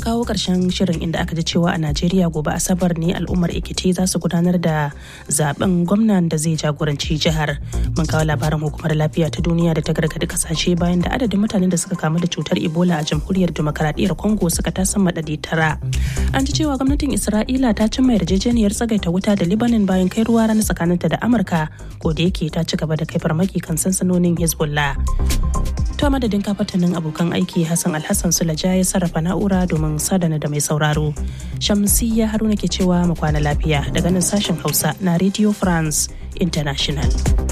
kawo ƙarshen shirin inda aka ji cewa a Najeriya gobe Asabar ne al'ummar Ekiti za su gudanar da zaben gwamnan da zai jagoranci jihar. Mun kawo labarin hukumar lafiya ta duniya da ta gargaɗi kasashe bayan da adadin mutanen da suka kamu da cutar Ebola a jamhuriyar demokaradiyyar Congo suka tasan madadi tara. An ji cewa gwamnatin Isra'ila ta cimma yarjejeniyar tsagaita wuta da Lebanon bayan kai ruwa rana tsakaninta da Amurka ko da yake ta ci gaba da kai farmaki kan sansanonin Hezbollah. To madadin kafatanin abokan aiki Hassan Alhassan Sulaja ya sarrafa na'ura domin sadana da mai sauraro. Shamsiyya Haruna ke cewa mu kwana lafiya daga nan sashen Hausa na Radio France International.